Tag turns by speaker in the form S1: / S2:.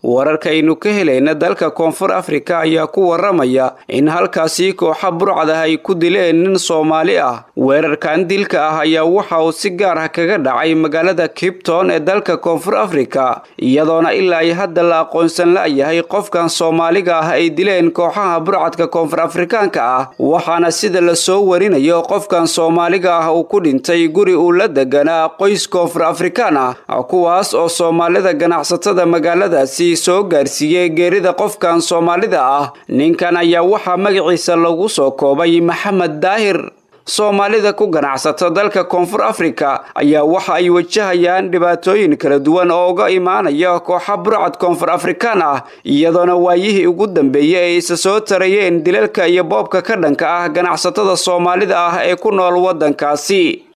S1: wararkaynu ka helayna dalka koonfur afrika ayaa ku waramaya in halkaasi kooxa burcad ah ay ku dileen nin soomaali ah weerarkan dilka ah ayaa waxa uu si gaar ah kaga dhacay magaalada kipton ee dalka koonfur afrika iyadoona ilaa ay hadda la aqoonsan la-yahay qofkan soomaaliga ah ay dileen kooxaha burcadka koonfur afrikaanka ah waxaana sida lasoo warinayo qofkan soomaaliga ah uu ku dhintay guri uu la deganaa qoys koonfur afrikaan ah kuwaas oo soomaalida ganacsatada magaaladaasi soo gaarsiiyey geerida qofkan soomaalida ah ninkan ayaa waxaa magaciisa lagu soo koobay maxamed daahir soomaalida ku ganacsata dalka koonfur afrika ayaa waxa ay wajahayaan dhibaatooyin kala duwan oo uga imaanaya kooxa burcad koonfur afrikaan ah iyadoona waayihii ugu dambeeyey ay isa soo tarayeen dilalka iyo boobka ka dhanka ah ganacsatada soomaalida ah ee ku nool waddankaasi